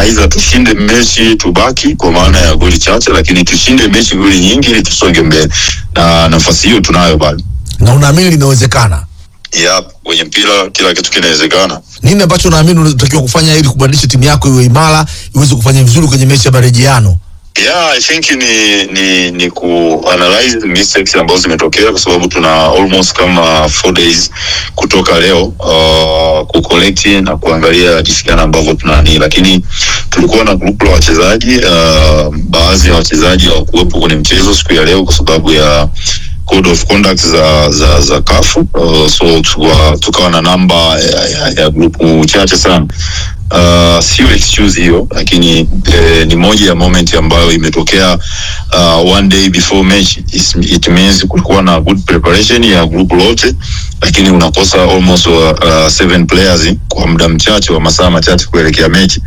aidha tushinde mechi tubaki kwa maana ya goli chache, lakini tushinde mechi goli nyingi ili tusonge mbele, na nafasi hiyo tunayo bado. na unaamini linawezekana Yep, kwenye mpira kila kitu kinawezekana. nini ambacho unaamini unatakiwa kufanya ili kubadilisha timu yako iwe imara iweze kufanya vizuri kwenye mechi ya marejeano Yeah, I think ni ni ni ku analyze mistakes ambazo zimetokea kwa sababu tuna almost kama four days kutoka leo uh, ku collect na kuangalia jinsi gani ambavyo tunani, lakini tulikuwa na group la wachezaji uh, baadhi ya wachezaji hawakuwepo kwenye mchezo siku ya leo kwa sababu ya code of conduct za za za kafu uh, so tukawa tukawa na namba ya, ya, ya grupu chache sana uh, sio excuse hiyo lakini eh, ni moja ya moment ambayo imetokea uh, one day before match It's, it means kulikuwa na good preparation ya group lote lakini unakosa almost uh, uh, seven players kwa muda mchache wa masaa machache kuelekea mechi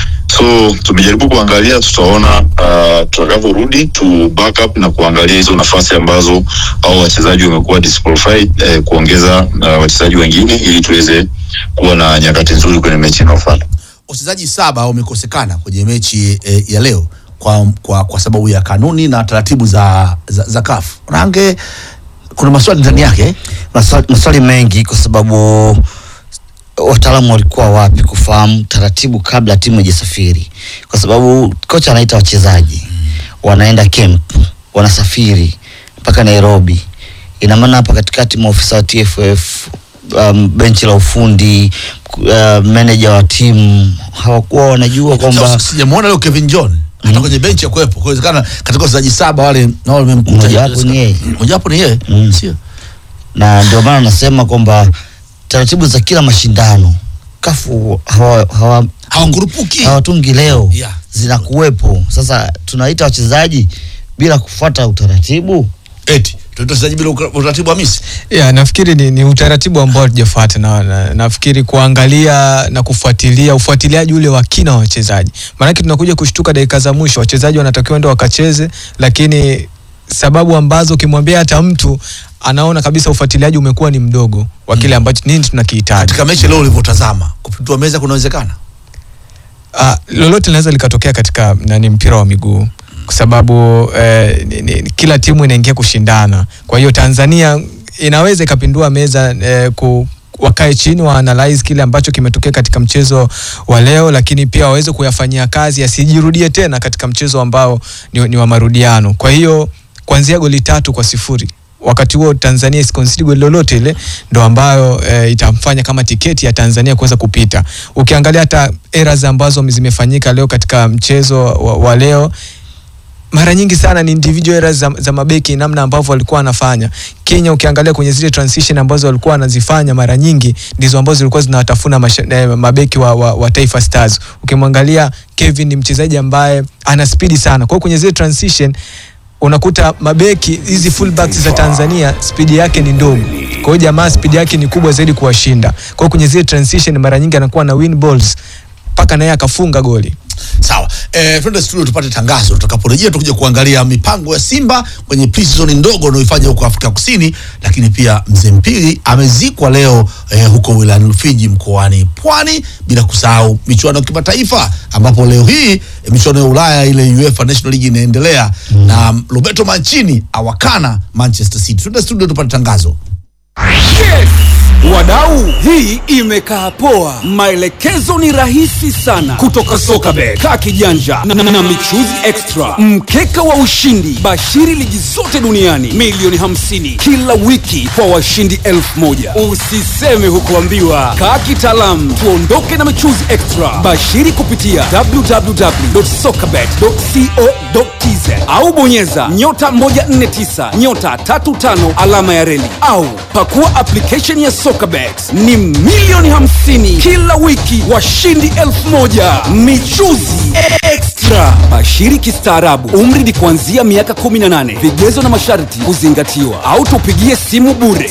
so tumejaribu kuangalia tutaona uh, tutakavyorudi tu back up na kuangalia hizo nafasi ambazo au wachezaji wamekuwa disqualified eh, kuongeza uh, wachezaji wengine ili tuweze kuwa na nyakati nzuri kwenye mechi inayofuata wachezaji saba wamekosekana kwenye mechi eh, ya leo kwa, kwa, kwa sababu ya kanuni na taratibu za, za, za kafu range kuna maswali ndani yake maswali, maswali mengi kwa sababu wataalamu walikuwa wapi kufahamu taratibu kabla timu haijasafiri, kwa sababu kocha anaita wachezaji wanaenda camp, wanasafiri mpaka Nairobi. Ina maana hapa katikati maofisa wa TFF um, benchi la ufundi uh, manager wa timu hawakuwa wanajua kwamba sijamwona leo Kevin John hata kwenye benchi ya kuwepo kuwezekana katika wachezaji saba wale nao wamemkuta Mojawapo ni yeye. mojawapo ni yeye Mm. sio na ndio maana nasema kwamba taratibu za kila mashindano kafu hawa, hawa, hawakurupuki hawatungi leo Yeah. zinakuwepo. Sasa tunaita wachezaji bila kufuata utaratibu. eti tunaita wachezaji bila uka- utaratibu wa misi ya nafikiri ni, ni utaratibu ambao hatujafuata na, na nafikiri kuangalia na kufuatilia ufuatiliaji ule wa kina wa wachezaji, maanake tunakuja kushtuka dakika za mwisho, wachezaji wanatakiwa enda wakacheze, lakini sababu ambazo ukimwambia hata mtu anaona kabisa ufuatiliaji umekuwa ni mdogo wa kile ambacho nini tunakihitaji. katika mechi leo ulivyotazama kupitua meza kunawezekana Ah, lolote linaweza likatokea katika nani mpira wa miguu kwa sababu eh, ni, ni, kila timu inaingia kushindana. Kwa hiyo Tanzania inaweza ikapindua meza eh, ku wakae chini wa analyze kile ambacho kimetokea katika mchezo wa leo, lakini pia waweze kuyafanyia kazi yasijirudie tena katika mchezo ambao ni, ni wa marudiano. Kwa hiyo kuanzia goli tatu kwa sifuri wakati huo Tanzania isikonsidi goli lolote ile ndo ambayo e, itamfanya kama tiketi ya Tanzania kuweza kupita. Ukiangalia hata errors ambazo zimefanyika leo katika mchezo wa, wa leo mara nyingi sana ni individual errors za, za mabeki namna ambavyo walikuwa wanafanya. Kenya ukiangalia kwenye zile transition ambazo walikuwa wanazifanya mara nyingi ndizo ambazo zilikuwa zinawatafuna masha- eh, mabeki wa, wa, wa Taifa Stars. Ukimwangalia Kevin ni mchezaji ambaye ana spidi sana. Kwa hiyo kwenye zile transition unakuta mabeki hizi fullbacks za Tanzania spidi yake ni ndogo. Kwa hiyo jamaa spidi yake ni kubwa zaidi kuwashinda. Kwa hiyo kwenye zile transition mara nyingi anakuwa na win balls mpaka naye akafunga goli. sawa eh, twende studio tupate tangazo tutakaporejea tukuja kuangalia mipango ya simba kwenye pre-season ndogo unaoifanya huko afrika kusini lakini pia mzee mpili amezikwa leo eh, huko wilayani rufiji mkoani pwani bila kusahau michuano ya kimataifa ambapo leo hii eh, michuano ya ulaya ile uefa national league inaendelea mm. na roberto mancini awakana manchester city twende studio tupate tangazo Wadau, hii imekaa poa. Maelekezo ni rahisi sana kutoka Sokabet, kaa kijanja na, na, na michuzi extra, mkeka wa ushindi, bashiri ligi zote duniani, milioni 50 kila wiki kwa washindi elfu moja. Usiseme hukuambiwa, kaa kitaalamu, tuondoke na michuzi extra. Bashiri kupitia www.sokabet.co.tz au bonyeza nyota 149 nyota 35 alama ya reli au pakua application ya Sokabet. Ni milioni 50 kila wiki, washindi elfu moja michuzi extra. Bashiri kistaarabu, umri ni kuanzia miaka 18. Vigezo na masharti kuzingatiwa, au tupigie simu bure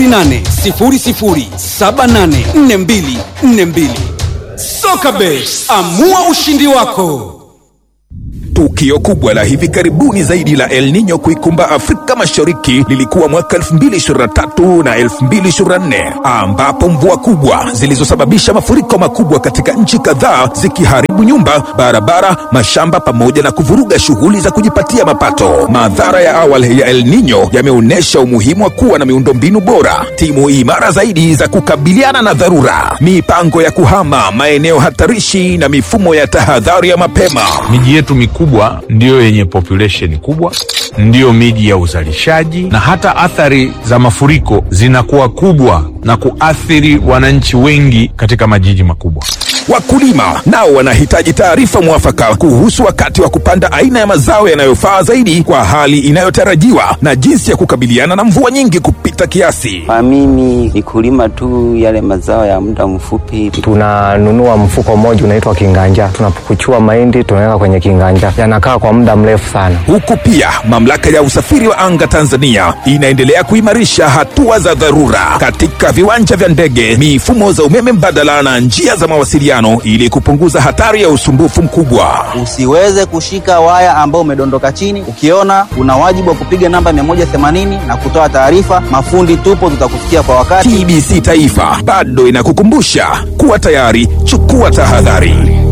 0800784242. Sokabet, amua ushindi wako. Tukio kubwa la hivi karibuni zaidi la El Nino kuikumba Afrika Mashariki lilikuwa mwaka 2023 na 2024 ambapo mvua kubwa zilizosababisha mafuriko makubwa katika nchi kadhaa zikiharibu kuharibu nyumba, barabara, mashamba pamoja na kuvuruga shughuli za kujipatia mapato. Madhara ya awali ya El Nino yameonyesha umuhimu wa kuwa na miundombinu bora, timu imara zaidi za kukabiliana na dharura, mipango ya kuhama maeneo hatarishi na mifumo ya tahadhari ya mapema. Miji yetu mikubwa ndiyo yenye population kubwa, ndiyo miji ya uzalishaji, na hata athari za mafuriko zinakuwa kubwa na kuathiri wananchi wengi katika majiji makubwa. Wakulima nao wanahitaji taarifa mwafaka kuhusu wakati wa kupanda aina ya mazao yanayofaa zaidi kwa hali inayotarajiwa na jinsi ya kukabiliana na mvua nyingi kupita kiasi. Kwa mimi ni kulima tu yale mazao ya muda mfupi. tunanunua mfuko mmoja unaitwa kinganja, tunapukuchua mahindi tunaweka kwenye kinganja, yanakaa kwa muda mrefu sana. Huku pia mamlaka ya usafiri wa anga Tanzania inaendelea kuimarisha hatua za dharura katika viwanja vya ndege, mifumo za umeme mbadala na njia za mawasiliano ili kupunguza hatari ya usumbufu mkubwa. Usiweze kushika waya ambao umedondoka chini. Ukiona una wajibu wa kupiga namba 180 na kutoa taarifa. Mafundi tupo, tutakufikia kwa wakati. TBC Taifa bado inakukumbusha kuwa tayari, chukua tahadhari.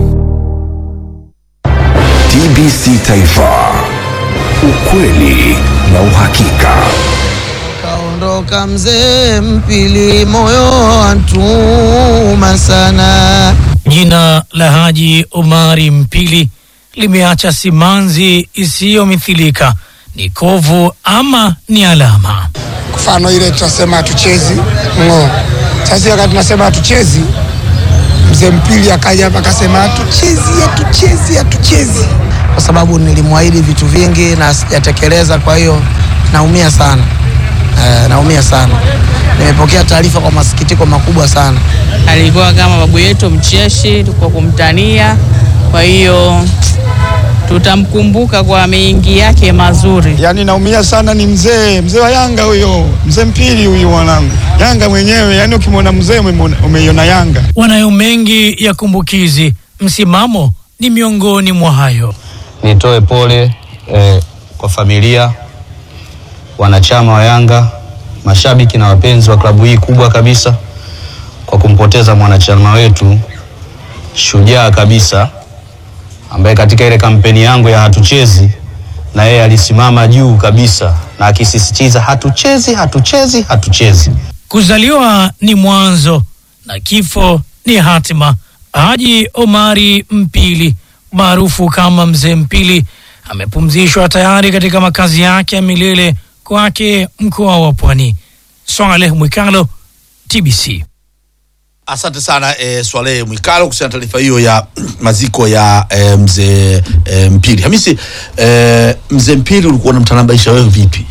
TBC Taifa, ukweli na uhakika. Kaondoka mzee Mpili, moyo wantuma sana. Jina la Haji Omari Mpili limeacha simanzi isiyomithilika. Ni kovu ama ni alama? Mfano ile tunasema hatuchezi ng'o. Sasa wakati tunasema hatuchezi, mzee Mpili akaja hapa akasema hatuchezi, hatuchezi, hatuchezi, kwa sababu nilimwahidi vitu vingi na sijatekeleza. Kwa hiyo naumia sana eh, naumia sana. Nimepokea taarifa kwa masikitiko makubwa sana. Alikuwa kama babu yetu mcheshi kwa kumtania, kwa hiyo tutamkumbuka kwa mengi yake mazuri. Yaani naumia sana, ni mzee mzee wa Yanga huyo, mzee Mpili huyu mwanangu, Yanga mwenyewe. Yaani ukimwona mzee umeiona Yanga. Wanayo mengi ya kumbukizi, msimamo ni miongoni mwa hayo. Nitoe pole eh, kwa familia, wanachama wa Yanga, mashabiki na wapenzi wa klabu hii kubwa kabisa kwa kumpoteza mwanachama wetu shujaa kabisa, ambaye katika ile kampeni yangu ya hatuchezi na yeye alisimama juu kabisa na akisisitiza hatuchezi, hatuchezi, hatuchezi. Kuzaliwa ni mwanzo na kifo ni hatima. Haji Omari Mpili maarufu kama Mzee Mpili amepumzishwa tayari katika makazi yake ya milele kwake mkoa wa Pwani. Swaleh Mwikalo, TBC. Asante sana e, Swalehe Mwikalo kuhusiana na taarifa hiyo ya maziko ya e, mzee e, Mpili. Hamisi, e, mzee Mpili ulikuwa unamtanabaisha wewe vipi?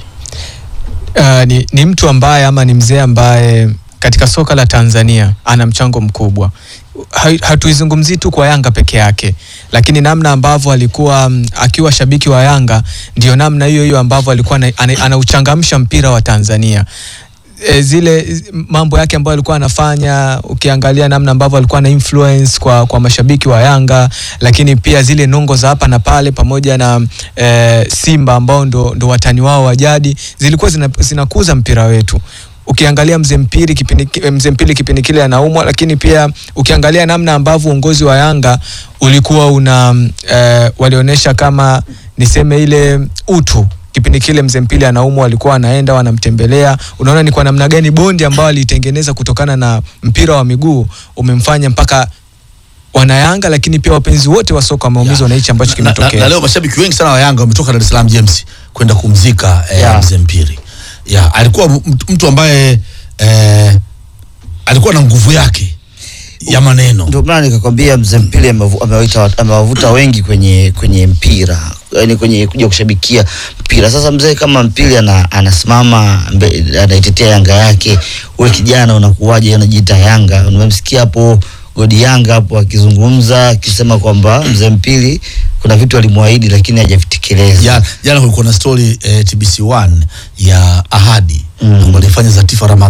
Uh, ni, ni mtu ambaye ama ni mzee ambaye katika soka la Tanzania ana mchango mkubwa. Ha, hatuizungumzii tu kwa Yanga peke yake, lakini namna ambavyo alikuwa mm, akiwa shabiki wa Yanga ndio namna hiyo hiyo ambavyo alikuwa ana- ana- anauchangamsha mpira wa Tanzania e, zile z- mambo yake ambayo alikuwa anafanya, ukiangalia namna ambavyo alikuwa na influence kwa, kwa mashabiki wa Yanga, lakini pia zile nongo za hapa na pale pamoja na e, Simba ambao ndo, ndo watani wao wa jadi zilikuwa zina, zinakuza mpira wetu ukiangalia mzee mpili kipindi ki- mzee mpili kipindi kile anaumwa, lakini pia ukiangalia namna ambavyo uongozi wa Yanga ulikuwa una e, walionyesha kama niseme ile utu kipindi kile mzee mpili anaumwa, walikuwa wanaenda wanamtembelea. Unaona ni kwa namna gani bondi ambao alitengeneza kutokana na mpira wa miguu umemfanya mpaka wanayanga, lakini pia wapenzi wote wa soka wameumizwa na hichi ambacho Na, na, na kimetokea. leo mashabiki wengi sana wa Yanga wametoka Dar es Salaam James kwenda kumzika eh, Yeah. mzee Mpili. Yeah, alikuwa mtu, mtu ambaye eh, alikuwa na nguvu yake ya maneno. Ndio maana nikakwambia mzee Mpili amevu- amewaita wat- amewavuta wengi kwenye kwenye mpira yani kwenye kuja kushabikia mpira. Sasa mzee kama Mpili ana, anasimama mbe- anaitetea Yanga yake, wewe kijana unakuwaje unajiita Yanga? Umemsikia hapo Godi Yanga hapo akizungumza akisema kwamba mzee Mpili kuna vitu alimwahidi lakini hajavitekeleza. Ja- Jana kulikuwa na story eh, TBC1 ya ahadi mm. ambayo alifanya Zatifa Ramadhani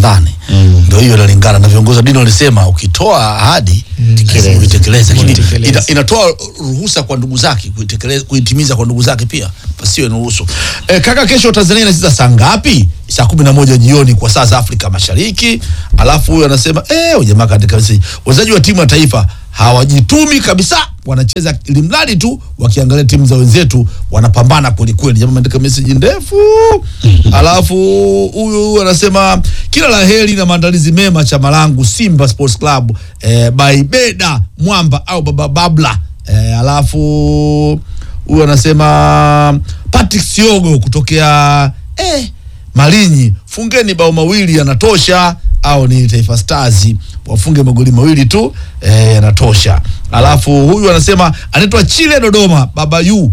ndio hiyo inalingana na viongozi wa dini walisema ukitoa ahadi lazima uitekeleze lakini Uitekeleze. ina, inatoa ruhusa kwa ndugu zake kuitekeleza kuitimiza kwa ndugu zake pia pasiwe na ruhusu e, kaka kesho Tanzania inacheza saa ngapi saa kumi na moja jioni kwa saa za Afrika Mashariki alafu huyo anasema eh huyu jamaa katika message wachezaji wa timu ya taifa hawajitumi kabisa wanacheza ili mradi tu wakiangalia timu za wenzetu wanapambana kweli kweli jamaa ameandika message ndefu alafu huyu anasema kila la heri na maandalizi mema chama langu Simba Sports Club eh, by Beda Mwamba au Baba Babla eh, alafu huyu anasema Patrick Siogo kutokea eh, Malinyi, fungeni bao mawili yanatosha, au ni Taifa Stars wafunge magoli mawili tu eh, yanatosha. Alafu huyu anasema anaitwa Chile Dodoma, baba yu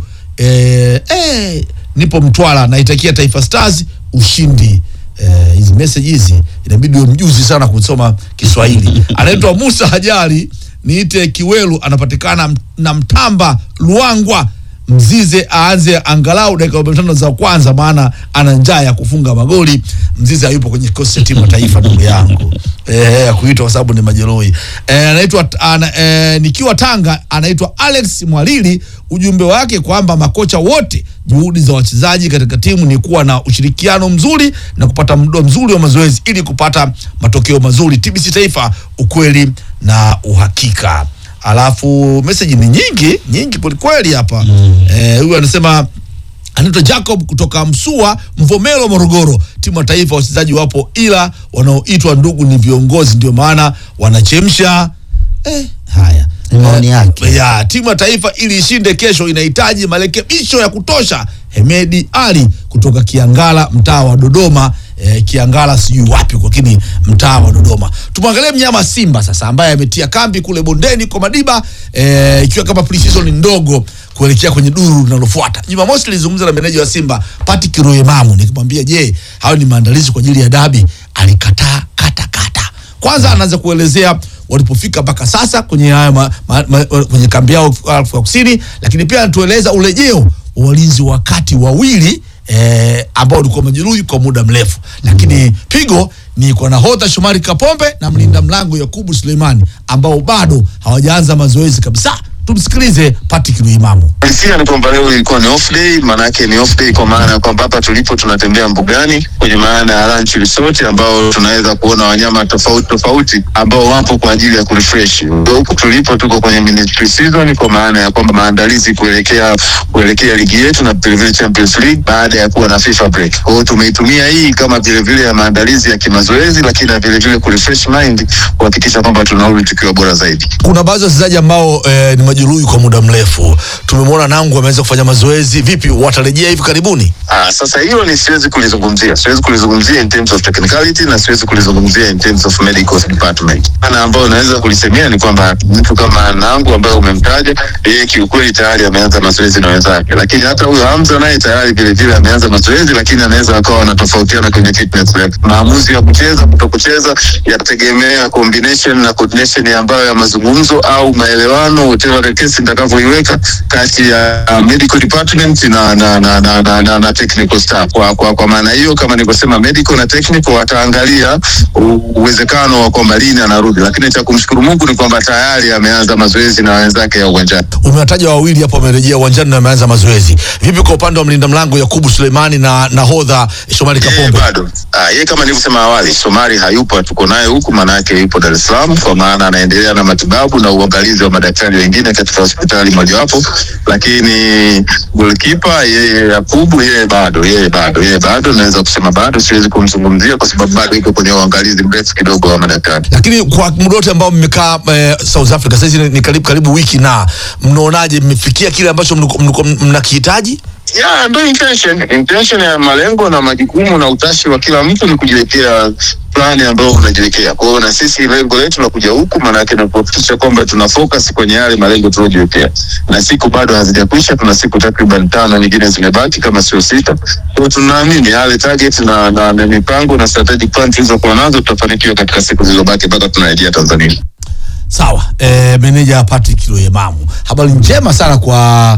eh, eh, nipo Mtwara, naitakia Taifa Stars ushindi. Eh, hizi message hizi inabidi uwe mjuzi sana kusoma Kiswahili. Anaitwa Musa Hajari, niite Kiwelu, anapatikana m- na Mtamba Luangwa Mzize aanze angalau dakika 45 za kwanza, maana ana njaa ya kufunga magoli. Mzize hayupo kwenye kikosi cha timu ya taifa, ndugu yangu eh, ya kuitwa kwa sababu ni majeruhi eh, anaitwa ana, eh, nikiwa Tanga, anaitwa Alex Mwalili. Ujumbe wake kwamba makocha wote, juhudi za wachezaji katika timu ni kuwa na ushirikiano mzuri na kupata muda mzuri wa mazoezi ili kupata matokeo mazuri. TBC Taifa, ukweli na uhakika. Alafu message ni nyingi nyingi kwelikweli hapa eh, huyu anasema anaitwa Jacob kutoka Msua Mvomero Morogoro. Timu ya taifa wachezaji wapo, ila wanaoitwa ndugu ni viongozi, ndio maana wanachemsha eh, haya Ni maoni yake. ya timu ya taifa ili ishinde kesho inahitaji marekebisho ya kutosha. Hemedi Ali kutoka Kiangala, mtaa wa Dodoma. Eh, Kiangala sijui wapi, lakini mtaa wa Dodoma. Tumwangalie mnyama Simba sasa, ambaye ametia kambi kule bondeni kwa Madiba, eh, ikiwa kama pre-season ndogo kuelekea kwenye duru linalofuata. Jumamosi nilizungumza na meneja wa Simba Patrick Royemamu, nikimwambia je, hayo ni maandalizi kwa ajili ya dabi? Alikataa kata kata. Kwanza anaanza kuelezea walipofika mpaka sasa kwenye haya ma, ma, ma, kwenye kambi yao Afrika Kusini, lakini pia anatueleza urejeo wa walinzi wa kati wawili eh, ambao walikuwa majeruhi kwa muda mrefu, lakini pigo ni kwa nahodha Shomari Kapombe na mlinda mlango Yakubu Suleimani ambao bado hawajaanza mazoezi kabisa. Tumsikilize Patrick Luimamu. Hisia ni kwamba leo ilikuwa ni off day, maana yake ni off day kwa maana ya kwamba hapa tulipo tunatembea mbugani kwenye maana ya ranch resort ambao tunaweza kuona wanyama tofauti tofauti ambao wapo kwa ajili ya kurefresh. Ndio Huku tulipo tuko kwenye mini pre-season kwa maana ya kwamba maandalizi kuelekea kuelekea ligi yetu na vile vile Champions League baada ya kuwa na FIFA break. Kwa hiyo tumeitumia hii kama vile vile ya maandalizi ya kimazoezi, lakini na vile vile kurefresh mind kuhakikisha kwamba tunarudi tukiwa bora zaidi. Kuna baadhi ya wachezaji ambao eh, ni majeruhi kwa muda mrefu. Tumemwona Nangu ameweza kufanya mazoezi. Vipi, watarejea hivi karibuni? Ah, sasa hilo ni siwezi kulizungumzia, siwezi kulizungumzia in terms of technicality na siwezi kulizungumzia in terms of medical department. Ana ambayo naweza kulisemea ni kwamba mtu kama Nangu ambaye umemtaja, yeye kiukweli tayari ameanza mazoezi na wenzake, lakini hata huyo Hamza naye tayari vile vile ameanza mazoezi, lakini anaweza akawa wanatofautiana kwenye fitness level. Maamuzi ya kucheza kuto kucheza yatategemea combination na coordination ambayo ya mazungumzo au maelewano, whatever the case nitakavyoiweka kati ya uh, medical department na na na na, na, na, na technical staff. Kwa, kwa, kwa maana hiyo kama nilivyosema, medical na technical wataangalia u- uwezekano wa kwamba lini anarudi, lakini cha kumshukuru Mungu ni kwamba tayari ameanza mazoezi na wenzake ya uwanjani. Umewataja wawili hapo wamerejea uwanjani na wameanza mazoezi. Vipi kwa upande wa mlinda mlango Yakubu Suleimani na nahodha Shomari Kapombe? bado ah, yeye kama nilivyosema awali, Somari hayupo, tuko naye huku, maana yake yupo Dar es Salaam, kwa maana anaendelea na matibabu na uangalizi wa madaktari wengine katika hospitali mojawapo, lakini goalkeeper yeye Yakubu, yeye bado, yeye bado, yeye bado, naweza kusema bado, siwezi kumzungumzia kwa sababu bado iko kwenye uangalizi mrefu kidogo wa madaktari. Lakini kwa muda wote ambao mmekaa eh, South Africa sasa hizi ni- ni karibu karibu wiki, na mnaonaje, mmefikia kile ambacho mlikuwa- mlikuwa mnakihitaji? Yeah, ndio intention. Intention ya malengo na majukumu na utashi wa kila mtu ni kujiwekea plani ambayo unajiwekea. Kwa hiyo na sisi lengo letu la kuja huku maana yake ni kuhakikisha kwamba tuna focus kwenye yale malengo tuliojiwekea, na siku bado hazijakwisha. Tuna siku takriban tano nyingine zimebaki kama sio sita. Kwa hiyo tunaamini yale target na, na, na mipango na strategic plan tulizokuwa nazo tutafanikiwa katika siku zilizobaki mpaka tunarejea Tanzania. Sawa, eh, meneja Patrick Loyemamu, habari njema sana kwa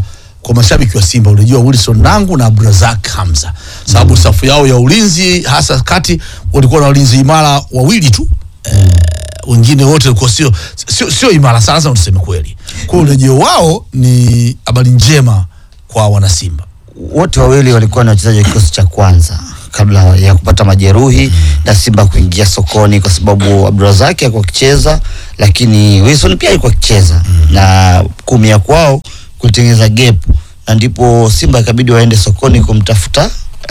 kwa mashabiki wa Simba, unajua Wilson Nangu na Abdrazak Hamza, sababu safu yao ya ulinzi hasa kati walikuwa na walinzi imara wawili tu eh, wengine wote walikuwa sio sio sio imara sana, lazima tuseme kweli. Kwa hiyo urejeo wao ni habari njema kwa wanasimba. wote wawili walikuwa ni wachezaji wa kikosi cha kwanza kabla ya kupata majeruhi na Simba kuingia sokoni, kwa sababu Abdurazaki alikuwa akicheza, lakini Wilson pia alikuwa akicheza na kuumia kwao kulitengeneza gap, na ndipo Simba ikabidi waende sokoni kumtafuta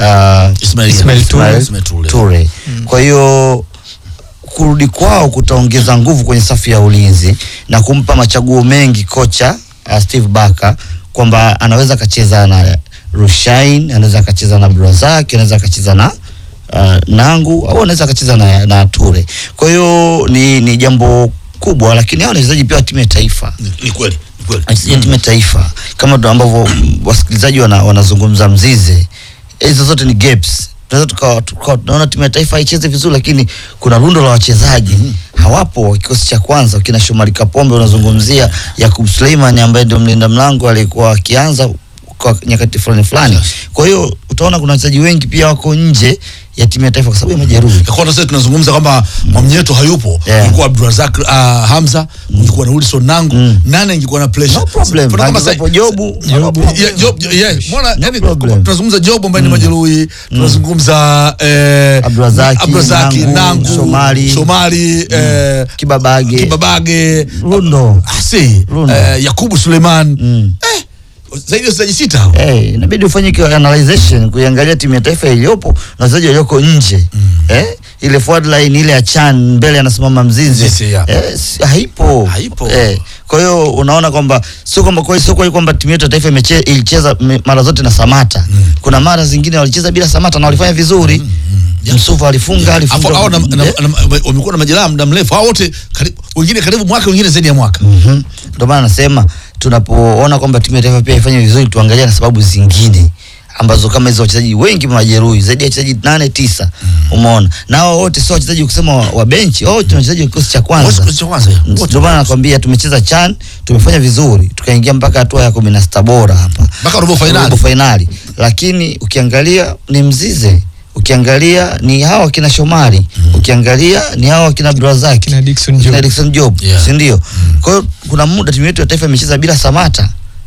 uh, Ismail- Ismail Ismail Ture. Ture. Ture. Kwa hiyo kurudi kwao kutaongeza nguvu kwenye safu ya ulinzi na kumpa machaguo mengi kocha uh, Steve Barker kwamba anaweza akacheza na Rushain, anaweza akacheza na Brazak, anaweza akacheza na uh, Nangu au anaweza akacheza na, na Ture. Kwa hiyo ni, ni jambo kubwa, lakini hao ni wachezaji pia wa timu ya taifa Ni kweli, ni kweli. wachezaji wa timu ya taifa kama ndo ambavyo mm, wasikilizaji wana, wanazungumza Mzize, hizo zote ni gaps. Tunaweza tukawa tukawa tunaona timu ya taifa haicheze vizuri, lakini kuna rundo la wachezaji hawapo wa kikosi cha kwanza. Kina Shomari Kapombe unazungumzia, Yakub Suleiman ambaye ndio mlinda mlango alikuwa akianza kwa nyakati fulani fulani. Kwa hiyo utaona kuna wachezaji wengi pia wako nje ya timu ya taifa kwa sababu ya majeruhi. Kwa sasa tunazungumza kwamba Mwamnyeto hayupo, Yeah. kulikuwa Abdulrazak uh, Hamza, kulikuwa na Wilson Nangu, nane ingekuwa na pressure. No problem. Kuna kama Angekuwepo sa- Jobu, Yeah, no problem. yeah, Job, yeah, mbona yani problem. tunazungumza Job ambaye ni majeruhi, tunazungumza eh Abdulrazaki, Abdulrazaki, Nangu, Nangu, Shomari. Shomari, eh Kibabage, Kibabage, Rundo. Asi, Rundo. eh, Yakubu Suleiman. Eh, zaidi ya wachezaji sita hao. Eh, inabidi ufanye ki- analyzation kuiangalia timu ya taifa iliyopo na wachezaji walioko nje eh, ile forward line ile ya Chan mbele anasimama Mzize Mzize, yeah. eh, si- haipo Haipo. eh, kwa hiyo unaona kwamba sio kwamba kwa sio kweli kwamba timu yetu ya taifa imeche, ilicheza me- mara zote na Samata kuna mara zingine walicheza bila Samata na walifanya vizuri Msuva alifunga Afu alifunga hao na- na- Eh, na- wamekuwa na majeraha muda mrefu, hao wote karibu, wengine karibu mwaka, wengine zaidi ya mwaka. Mhm. Ndio maana nasema tunapoona kwamba timu ya taifa pia ifanye vizuri, tuangalie na sababu zingine ambazo kama hizo wachezaji wengi majeruhi zaidi ya wachezaji nane tisa, umeona na hao wote sio wachezaji kusema wa, wa benchi, wote ni wachezaji wa kikosi cha Wote kwanza. kikosi cha kwanza, yeah. Wote. Ndio maana nakwambia tumecheza CHAN, tumefanya vizuri, tukaingia mpaka hatua ya kumi na sita bora hapa Mpaka robo finali. robo finali, lakini ukiangalia ni Mzize ukiangalia ni hawa kina Shomari ukiangalia ni hawa kina Abdulrazak Kina Dickson Job. kina Dickson Job Yeah. si ndio? Kwa hiyo kuna muda timu yetu ya taifa imecheza bila Samata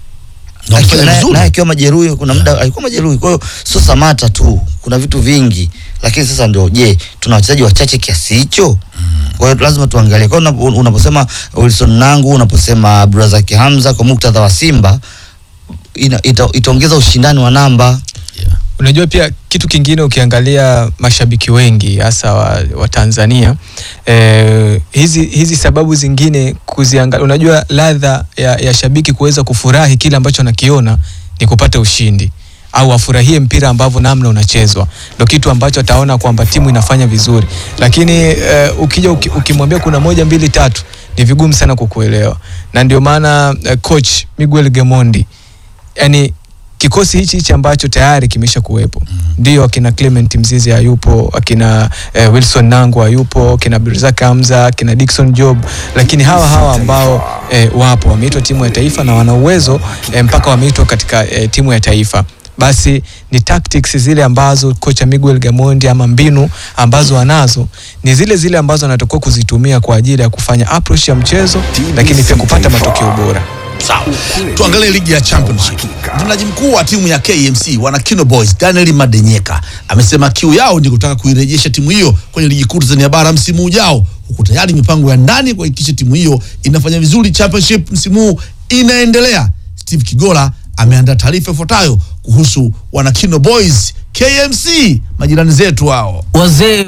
Na walifanya Akiwa- naye vizuri. naye akiwa majeruhi, kuna muda alikuwa majeruhi. Kwa hiyo sio Samata tu, kuna vitu vingi, lakini sasa ndio, je, tuna wachezaji wachache kiasi hicho? Kwa hiyo lazima tuangalie. Kwa hiyo unapo- unaposema Wilson Nangu, unaposema Abdulrazak Hamza kwa muktadha wa Simba ina, ita, itaongeza ushindani wa namba. Unajua pia kitu kingine ukiangalia mashabiki wengi hasa wa, wa Tanzania eh, hizi, hizi sababu zingine kuziangalia, unajua ladha ya, ya shabiki kuweza kufurahi kile ambacho anakiona ni kupata ushindi au afurahie mpira ambavyo namna unachezwa, ndo kitu ambacho ataona kwamba timu inafanya vizuri, lakini eh, ukija uki, ukimwambia kuna moja mbili tatu ni vigumu sana kukuelewa, na ndio maana eh, coach Miguel Gemondi yani kikosi hichi hichi ambacho tayari kimesha kuwepo ndio akina Clement Mzizi hayupo akina eh, Wilson Nangu hayupo akina Birzak Hamza akina Dickson Job lakini hawa hawa ambao eh, wapo wameitwa timu ya taifa na wana uwezo eh, mpaka wameitwa katika eh, timu ya taifa basi ni tactics zile ambazo kocha Miguel Gamondi ama mbinu ambazo anazo ni zile zile ambazo anatakiwa kuzitumia kwa ajili ya kufanya approach ya mchezo lakini pia kupata matokeo bora Sawa, tuangalie ligi ya championship. Mtendaji mkuu wa timu ya KMC wana Kino Boys Daniel Madenyeka amesema kiu yao ni kutaka kuirejesha timu hiyo kwenye ligi kuu Tanzania bara msimu ujao, huku tayari mipango ya ndani kuhakikisha timu hiyo inafanya vizuri championship msimu huu inaendelea. Steve Kigola ameandaa taarifa ifuatayo kuhusu wana Kino Boys KMC, majirani zetu hao. Wazee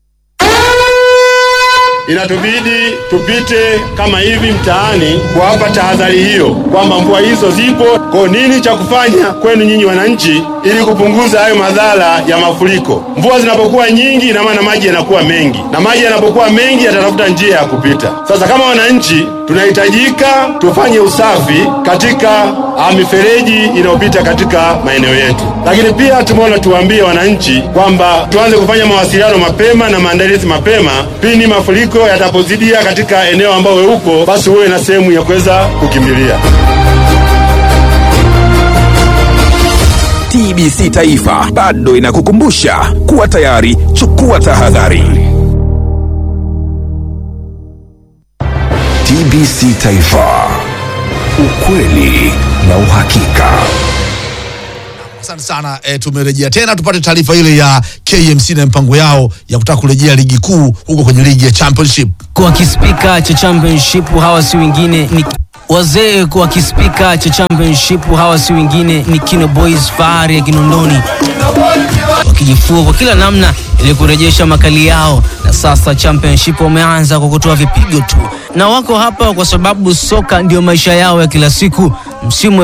inatubidi tupite kama hivi mtaani kuwapa tahadhari hiyo kwamba mvua hizo zipo. Kwa nini cha kufanya kwenu nyinyi wananchi, ili kupunguza hayo madhara ya mafuriko? Mvua zinapokuwa nyingi, ina maana maji yanakuwa mengi, na maji yanapokuwa mengi yatatafuta njia ya kupita. Sasa kama wananchi, tunahitajika tufanye usafi katika ah, mifereji inayopita katika maeneo yetu, lakini pia tumeona tuwaambie wananchi kwamba tuanze kufanya mawasiliano mapema na maandalizi mapema pindi mafuriko yatapozidia katika eneo ambao we uko, basi huwe na sehemu ya kuweza kukimbilia. TBC Taifa bado inakukumbusha kuwa tayari, chukua tahadhari. TBC Taifa, ukweli na uhakika. Asante sana e, tumerejea tena tupate taarifa ile ya KMC na mpango yao ya kutaka kurejea ligi kuu huko kwenye ligi ya championship. kwa kispika cha championship hawa si wengine ni wazee kwa kispika cha championship hawa si wengine ni Kino Boys fahari ya Kinondoni wakijifua kwa kila namna ili kurejesha makali yao, na sasa championship wameanza kwa kutoa vipigo tu, na wako hapa kwa sababu soka ndio maisha yao ya kila siku. Msimu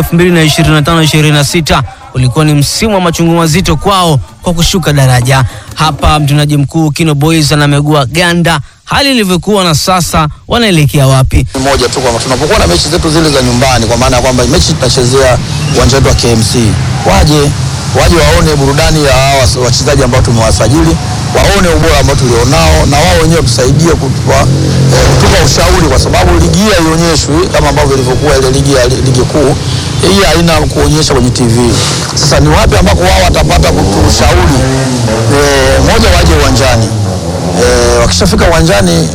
2025-26 ulikuwa ni msimu wa machungu mazito kwao kwa kushuka daraja. Hapa mtendaji mkuu Kino Boys anamegua ganda hali ilivyokuwa na sasa wanaelekea wapi. moja tu kwamba tunapokuwa na mechi zetu zile za nyumbani, kwa maana ya kwamba mechi tunachezea uwanja wetu wa KMC, waje waje waone burudani ya hawa wachezaji ambao tumewasajili, waone ubora ambao tulionao, na wao wenyewe tusaidie kutupa, eh, kutupa ushauri, kwa sababu ligi hii haionyeshwi kama ambavyo ilivyokuwa ile ligi ya ligi kuu. Hii haina kuonyesha kwenye TV. Sasa ni wapi ambako wao watapata kutushauri? Eh, moja, waje uwanjani. Eh, wakishafika uwanjani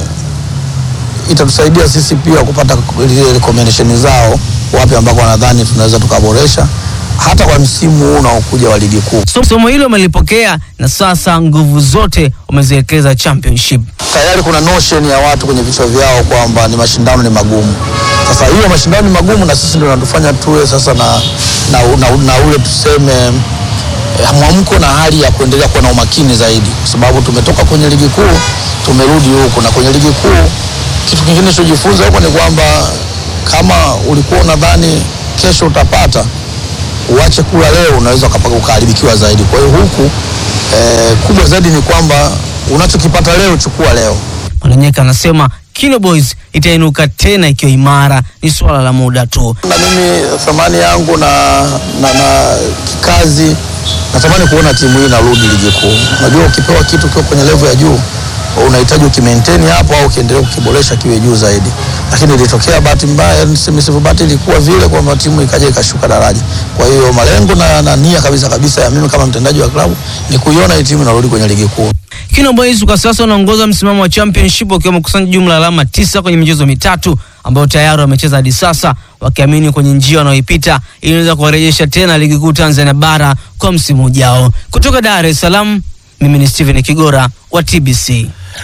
itatusaidia sisi pia kupata zile recommendation zao, wapi ambako wanadhani tunaweza tukaboresha hata kwa msimu huu unaokuja wa ligi kuu. So- Somo hilo wamelipokea na sasa nguvu zote wameziwekeza championship. Tayari kuna notion ya watu kwenye vichwa vyao kwamba ni mashindano ni magumu. Sasa hiyo mashindano ni magumu, na sisi ndio natufanya tuwe sasa na, na, na, na ule tuseme eh, mwamko na hali ya kuendelea kuwa na umakini zaidi, kwa sababu tumetoka kwenye ligi kuu tumerudi huku, na kwenye ligi kuu kitu kingine tulichojifunza huko ni kwamba kama ulikuwa unadhani kesho utapata uache kula leo, unaweza ukapaka ukaharibikiwa zaidi. Kwa hiyo huku eh, kubwa zaidi ni kwamba unachokipata leo chukua leo. Mwananyeka anasema Kino Boys itainuka tena ikiwa imara, ni swala la muda tu. na mimi thamani yangu na, na, na kikazi natamani kuona timu hii inarudi ligi kuu. Unajua, ukipewa kitu kiwa kwenye level ya juu unahitaji ukimaintain hapo au ukiendelea kukiboresha kiwe juu zaidi, lakini ilitokea bahati mbaya, niseme sivyo, bahati ilikuwa vile kwamba timu ikaja ikashuka daraja. Kwa hiyo malengo na, na nia kabisa kabisa ya mimi kama mtendaji wa klabu ni kuiona hii timu inarudi kwenye ligi kuu. Kino Boys kwa sasa wanaongoza msimamo wa championship wakiwa wamekusanya jumla ya alama tisa kwenye michezo mitatu ambayo tayari wamecheza hadi sasa, wakiamini kwenye njia wanaoipita inaweza kuwarejesha tena ligi kuu Tanzania bara kwa msimu ujao. Kutoka Dar es Salaam, mimi ni Steven Kigora wa TBC.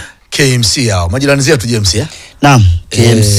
KMC hao majirani zetu James eh? Naam, KMC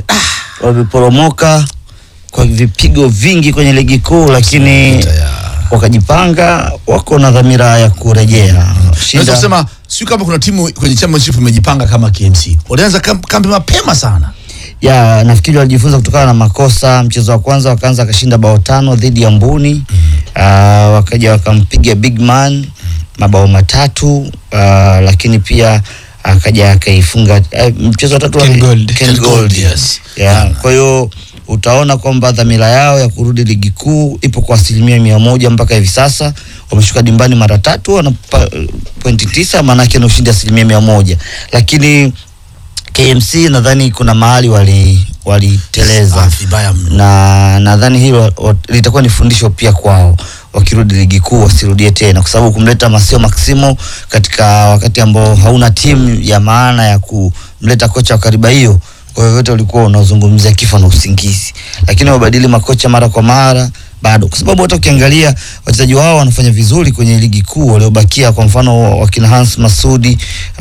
wameporomoka kwa vipigo vingi kwenye ligi kuu, lakini wakajipanga, wako na dhamira ya kurejea. Naweza kusema sio kama kuna timu kwenye championship imejipanga kama KMC. Walianza kamp- kambi mapema sana. ya nafikiri walijifunza kutokana na makosa. Mchezo wa kwanza wakaanza akashinda bao tano dhidi ya Mbuni mm. uh, wakaja wakampiga big man mabao matatu uh, lakini pia akaja akaifunga uh, mchezo wa tatu Ken wali- Gold. Ken Ken Gold, Gold, yes. yeah. Kwa hiyo utaona kwamba dhamira yao ya kurudi ligi kuu ipo kwa asilimia mia moja mpaka hivi sasa. Wameshuka dimbani mara tatu, wana pa- pointi tisa, maanake na ushindi asilimia mia moja, lakini KMC nadhani kuna mahali wali waliteleza na nadhani hilo wa- litakuwa ni fundisho pia kwao wakirudi ligi kuu wasirudie tena, kwa sababu kumleta Masio Maximo katika wakati ambao hauna timu ya maana ya kumleta kocha wa kariba hiyo, kwa vyovyote ulikuwa unazungumzia kifo na usingizi, lakini wabadili makocha mara kwa mara bado, kwa sababu hata ukiangalia wachezaji wao wanafanya vizuri kwenye ligi kuu waliobakia, kwa mfano wakina Hans Masudi uh,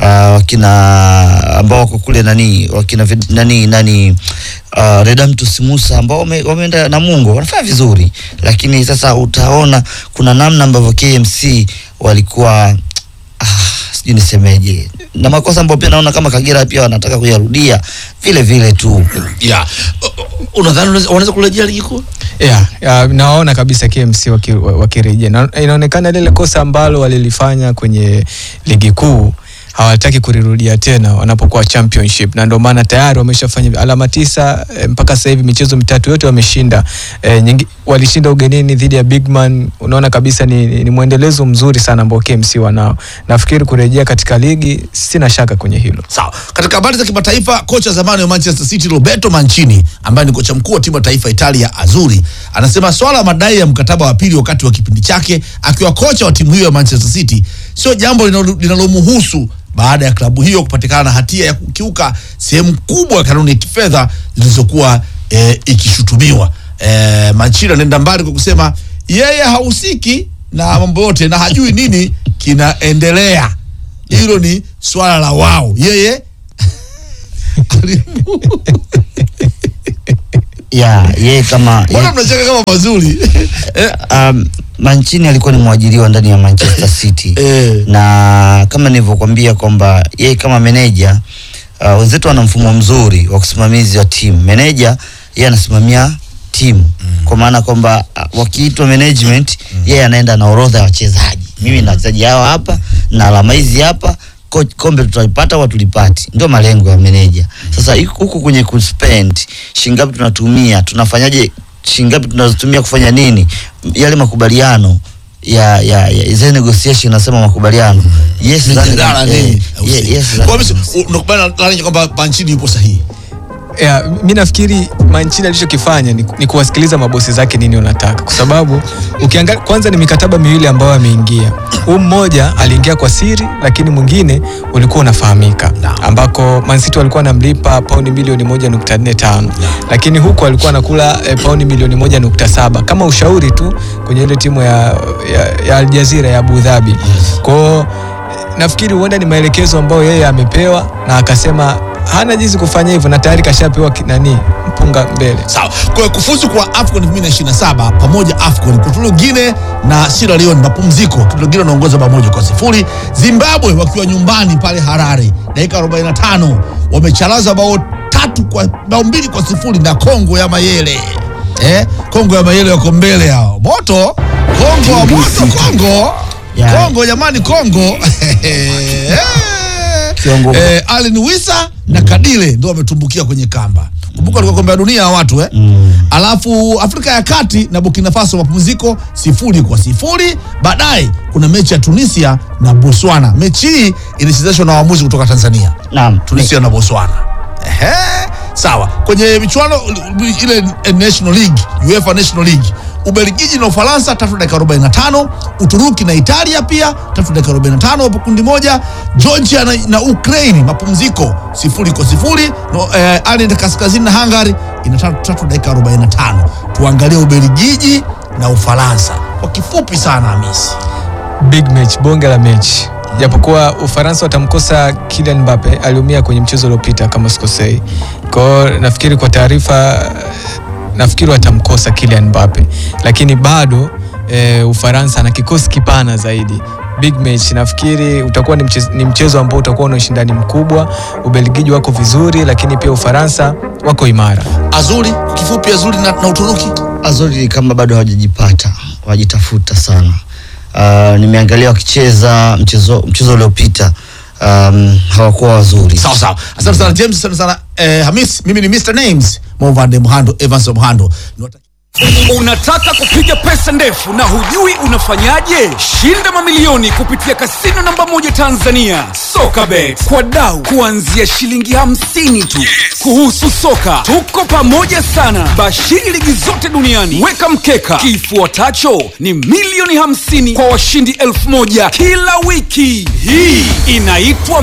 wakina ambao wako kule nani wakina Ved- nani nani uh, Redamtus Musa ambao wame- wameenda Namungo wanafanya vizuri, lakini sasa utaona kuna namna ambavyo KMC walikuwa ah, sijui nisemeje, na makosa ambayo pia naona kama Kagera pia wanataka kuyarudia vile vile tu yeah. Unadhani wanaweza- wanaweza kurejea ligi kuu? yeah, yeah, nawaona kabisa KMC waki- wakirejea na inaonekana lile kosa ambalo walilifanya kwenye ligi kuu hawataki kulirudia tena wanapokuwa championship, na ndio maana tayari wameshafanya alama tisa eh, mpaka sasa hivi michezo mitatu yote wameshinda. Eh, nyingi, walishinda ugenini dhidi ya Bigman. Unaona kabisa ni, ni, ni mwendelezo mzuri sana ambao KMC wanao. Nafikiri kurejea katika ligi, sina shaka kwenye hilo. Sawa. Katika habari za kimataifa, kocha zamani wa Manchester City Roberto Mancini ambaye ni kocha mkuu wa timu ya taifa Italia Azzurri anasema swala la madai ya mkataba wa pili wakati wa kipindi chake akiwa kocha wa timu hiyo ya Manchester City sio jambo linalo- linalomhusu baada ya klabu hiyo kupatikana na hatia ya kukiuka sehemu kubwa ya kanuni ya kifedha zilizokuwa eh, ikishutumiwa. Eh, Mancini anaenda mbali kwa kusema yeye hahusiki na mambo yote na hajui nini kinaendelea. Hilo ni swala la wao. Yeye ya yeye kama mbona mnacheka kama mazuri um, Mancini alikuwa ni mwajiriwa ndani ya Manchester City na kama nilivyokuambia kwamba yeye kama meneja uh, wenzetu wana mfumo mzuri wa kusimamizi wa timu. Meneja yeye anasimamia timu kwa maana kwamba uh, wakiitwa management yeye anaenda na orodha ya wachezaji, mimi na wachezaji hawa hapa na alama hizi hapa ko- kombe tutalipata au tulipati, ndio malengo ya meneja. Sasa iko- huku kwenye kuspend shingapi tunatumia, tunafanyaje, shingapi tunazotumia kufanya nini, yale makubaliano ya ya, ya zile negotiation nasema makubaliano yes, Mijadala eh, nini? ye- yes, Kwa hivyo unakubaliana na Lani kwamba Mancini yupo sahihi. Yeah, mi nafikiri Mancini alichokifanya ni, ni kuwasikiliza mabosi zake nini wanataka, kwa sababu ukiangalia kwanza ni mikataba miwili ambayo ameingia. Huu mmoja aliingia kwa siri, lakini mwingine ulikuwa unafahamika, ambako Man City walikuwa wanamlipa paundi milioni moja nukta nne tano lakini huku alikuwa anakula eh, paundi milioni moja nukta saba kama ushauri tu kwenye ile timu ya, ya, ya Al Jazeera ya Abu Dhabi kwao nafikiri huenda ni maelekezo ambayo yeye amepewa na akasema hana jinsi kufanya hivyo na tayari kashapewa ki- nani mpunga mbele. Sawa. Kwa hiyo kufuzu kwa AFCON 2027 pamoja AFCON Equatorial Guinea na Sierra Leone mapumziko. Equatorial Guinea wanaongoza bao moja kwa sifuri. Zimbabwe wakiwa nyumbani pale Harare dakika 45 wamechalaza bao tatu kwa bao mbili kwa sifuri na Kongo ya Mayele. Eh, Kongo ya Mayele wako mbele hao. Moto Kongo wa moto Kongo. Kongo jamani Kongo. Kiongo- eh, Allen Wisa na Kadile ndio wametumbukia kwenye kamba. Kumbuka alikuwa kombe la dunia ya watu eh? Alafu Afrika ya Kati na Burkina Faso mapumziko sifuri kwa sifuri. Baadaye kuna mechi ya Tunisia na Botswana. Mechi hii ilichezeshwa na waamuzi kutoka Tanzania. Naam. Tunisia na Botswana. Ehe, sawa. Kwenye michuano ile eh, National League, UEFA National League, Ubelgiji na Ufaransa tatu dakika 45, Uturuki na Italia pia tatu dakika 45 hapo kundi moja, Georgia na, na Ukraine mapumziko sifuri kwa sifuri, no, eh, Ireland kaskazini na Hungary ina tatu, tatu dakika 45. Tuangalie Ubelgiji na Ufaransa kwa kifupi sana, Hamisi. Big match, bonge la mechi. Japokuwa Ufaransa watamkosa Kylian Mbappe, aliumia kwenye mchezo uliopita kama sikosei. Kwa hiyo nafikiri kwa taarifa nafikiri watamkosa Kylian Mbappe, lakini bado e, Ufaransa na kikosi kipana zaidi. Big match nafikiri utakuwa ni mchezo, ni mchezo ambao utakuwa na ushindani mkubwa. Ubelgiji wako vizuri, lakini pia Ufaransa wako imara. Azuri kwa kifupi, Azuri na, na Uturuki. Azuri ni kama bado hawajajipata, hawajitafuta sana. Uh, nimeangalia wakicheza mchezo mchezo uliopita um, hawakuwa wazuri. Sawa sawa. Asante sana James, asante sana eh, Hamis. Mimi ni Mr Names Movande Mhando, Evans Mhando. Unataka kupiga pesa ndefu na hujui unafanyaje? Shinda mamilioni kupitia kasino namba moja Tanzania, Sokabet, kwa dau kuanzia shilingi hamsini tu. Kuhusu soka, tuko pamoja sana, bashiri ligi zote duniani. Weka mkeka, kifuatacho ni milioni hamsini kwa washindi elfu moja kila wiki. Hii inaitwa